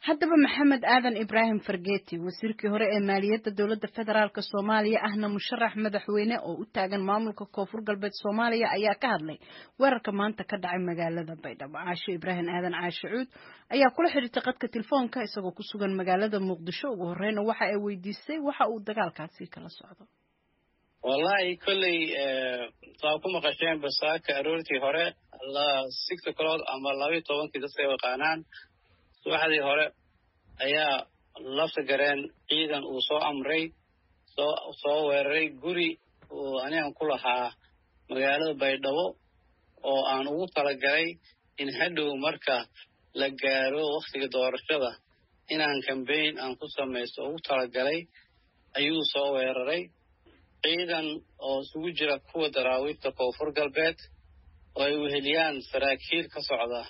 haddaba maxamed aadan ibraahim fargeeti wasiirkii hore ee maaliyadda dowladda federaalk soomaaliya ahna musharax madaxweyne oo u taagan maamulka koonfur galbeed soomaaliya ayaa ka hadlay weerarka maanta ka dhacay magaalada baydhabo caasho ibraahim aadan caashe cuud ayaa kula xidhiirtay qadka telefoonka isagoo ku sugan magaalada muqdisho ugu horeyna waxa ay weydiisay waxa uu dagaalkaasi kala socdo wallahi kolley saa ku maqasheen basaaka aroortii hore six o'clock ama labaiyo tobankii dadka yaqaanaan subaxdii hore ayaa lafta gareen ciidan uu soo amray soo soo weeraray guri uu anigan ku lahaa magaalada baydhabo oo aan ugu talagalay in hadhow marka la gaaro wakhtiga doorashada inaan cambaign aan ku samaysto ugu talagalay ayuu soo weeraray ciidan oo isugu jira kuwa daraawiibta koonfur galbeed oo ay weheliyaan saraakiil ka socda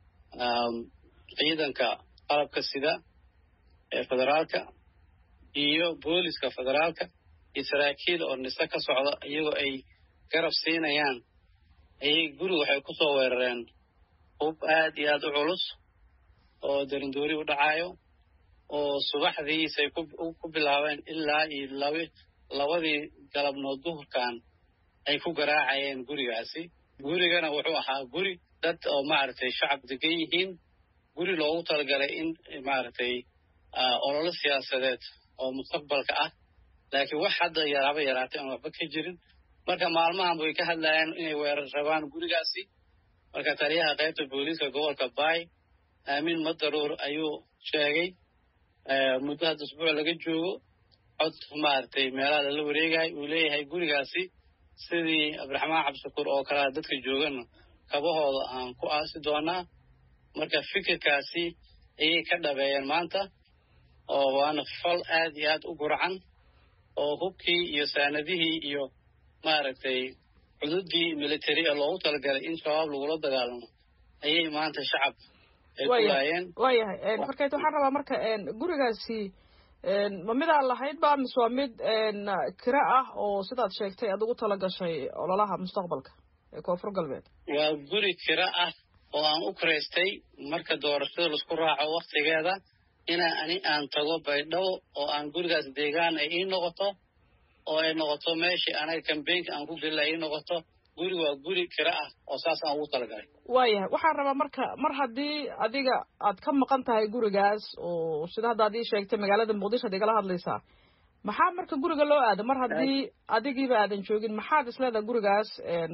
ciidanka qalabka sida ee federaalka iyo booliska federaalka iyo saraakiil oo nise ka socda iyagoo ay garab siinayaan ayay guri waxay ku soo weerareen hub aad iyo aad u culus oo darindoori u dhacayo oo subaxdiisay ku bilaabeen ilaa iyo laba labadii galabnood duhurkan ay ku garaacayeen gurigaasi gurigana wuxuu ahaa guri dad oo maaragtay shacab degan yihiin guri loogu talagalay in maaragtay ololo siyaasadeed oo mustaqbalka ah laakiin wax hadda yaraaba yaraatay aan waxba ka jirin marka maalmahan way ka hadlayaan inay weerar rabaan gurigaasi marka taliyaha qaybta booliiska gobolka baay aamin madaruur ayuu sheegay muddo hadda usbuuc laga joogo cod maaragtay meelaha lala wareegahay uu leeyahay gurigaasi sidii abdiraxmaan cabdishakuur oo kalea dadka joogana kabahooda aan ku aasi doonaa marka fikirkaasi ayay ka dhabeeyeen maanta oo waana fal aad iyo aad u gurcan oo hubkii iyo saanadihii iyo maaragtay cududii military ee loogu talagalay in shabaab lagula dagaalamo ayay maanta shacab ay ku laayeen waayahay markayt waxaan rabaa marka gurigaasi ma midaan lahayd ba mise waa mid kira ah oo sidaad sheegtay aad ugu tala gashay ololaha mustaqbalka ee koonfur galbeed waa guri kira ah oo aan u kiraystay marka doorashada laisku raaco waktigeeda inaa ani aan tago baydhabo oo aan gurigaas deegaan ay ii noqoto oo ay noqoto meeshii anaga cambaynka aan ku gelila ii noqoto guri waa guri kira ah oo saas aan ugu talagalay waayahay waxaan rabaa marka mar haddii adiga aad ka maqan tahay gurigaas oo sida hadda ad ii sheegtay magaalada muqdisho ad igala hadlaysaa maxaa marka guriga loo aada mar haddii adigiiba aadan joogin maxaad isleedahay gurigaas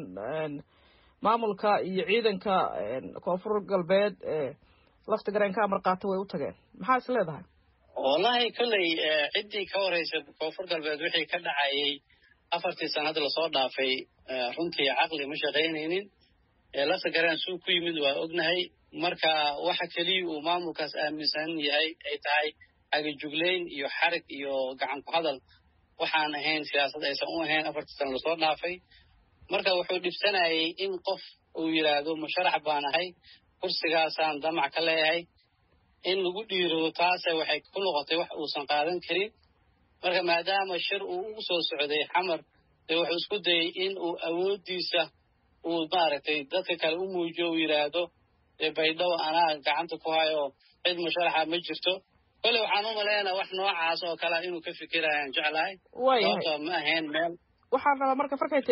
maamulka iyo ciidanka koonfur galbeed ee lafta gareen ka amar qaata way u tageen maxaa is leedahay wallahi kolley ciddii ka horeysa koonfur galbeed wixii ka dhacayay afartii sanad lasoo dhaafay runtii caqli ma shaqaynaynin lafta gareen suu ku yimid waa ognahay marka waxa keliya uu maamulkaas aaminsan yahay ay tahay agajuglayn iyo xarig iyo gacan ku hadal waxaan ahayn siyaasad aysan u ahayn afartii sana lasoo dhaafay marka wuxuu dhibsanayay in qof uu yidhaahdo musharax baan ahay kursigaasaan damac ka leeyahay in lagu dhiirado taase waxay ku noqotay wax uusan qaadan karin marka maadaama shir uu ugu soo socday xamar dee wuxuu isku dayay in uu awooddiisa uu maaragtay dadka kale u muujiyo uu yidhaahdo dee baydhabo anaa gacanta ku hayo cid musharaxa ma jirto kolley waxaan u malaynaa wax noocaas oo kalea inuu ka fikirayaan jeclahay sababto ma ahayn meel waxaan rabaa marka farkayt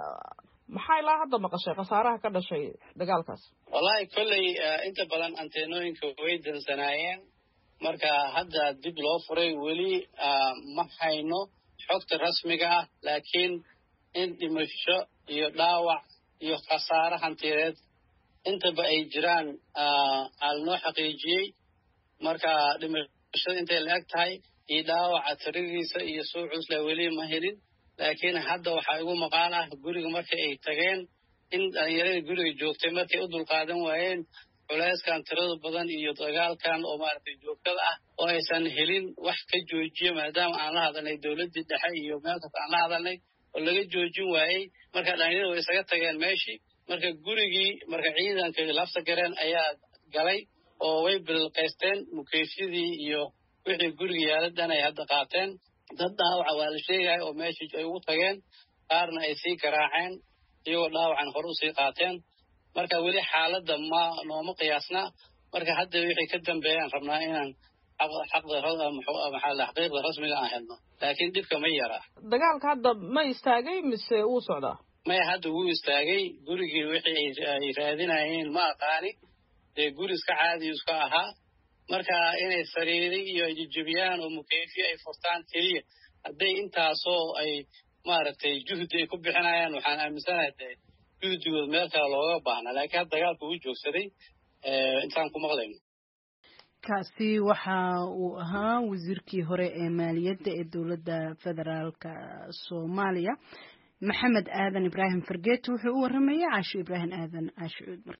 maxaa ilaa hadda maqashay khasaaraha ka dhashay dagaalkaas wallahi kolley inta badan anteenooyinka way dansanaayeen marka hadda dib loo furay weli ma hayno xogta rasmiga ah laakiin in dhimasho iyo dhaawac iyo khasaare hantiyeed intaba ay jiraan aalanoo xaqiijiyey marka dhimashada intay la eg tahay iyo dhaawaca tiridiisa iyo suu cusla weli ma helin laakiin hadda waxaa igu maqaan ah guriga markay ay tageen in dhalinyaradii guriga joogtay markay u dulqaadan waayeen culeyskan tirada badan iyo dagaalkan oo maaragtay joogtada ah oo aysan helin wax ka joojiya maadaama aan la hadalnay dowladdii dhexe iyo meel kasta aan la hadalnay oo laga joojin waayey marka dhalinyarada way isaga tageen meeshii marka gurigii marka ciidanka lafta gareen ayaa galay oo way bilqaysteen mukeefyadii iyo wixii guriga yaala dhan ay hadda qaateen dad dhaawaca waa la sheegaya oo meeshii ay ugu tageen qaarna ay sii garaaceen iyagoo dhaawacan hore usii qaateen marka weli xaaladda ma nooma qiyaasna marka hadda wixii ka dambeeyaan rabnaa inaan xaqiiqda rasmiga aan helno laakiin dhibka ma yaraa dagaalka hadda ma istaagay mise wuu socdaa maya hadda wuu istaagay gurigii wixii ay raadinayeen ma aqaani dee guri iska caadi iska ahaa marka inay sariiri iyo jijibiyaan oo mukeyfiye ay furtaan keliya hadday intaasoo ay maaragtay juhdi ay ku bixinayaan waxaan aaminsanahay dee juhdigood meel kale looga baahnaa laakiin hadda dagaalku wuu joogsaday intaan ku maqlayno kaasi waxa uu ahaa wasiirkii hore ee maaliyadda ee dowladda federaalka soomaaliya maxamed aadan ibraahim fargeeti wuxuu u waramayay caasho ibraahim aadan caashicuud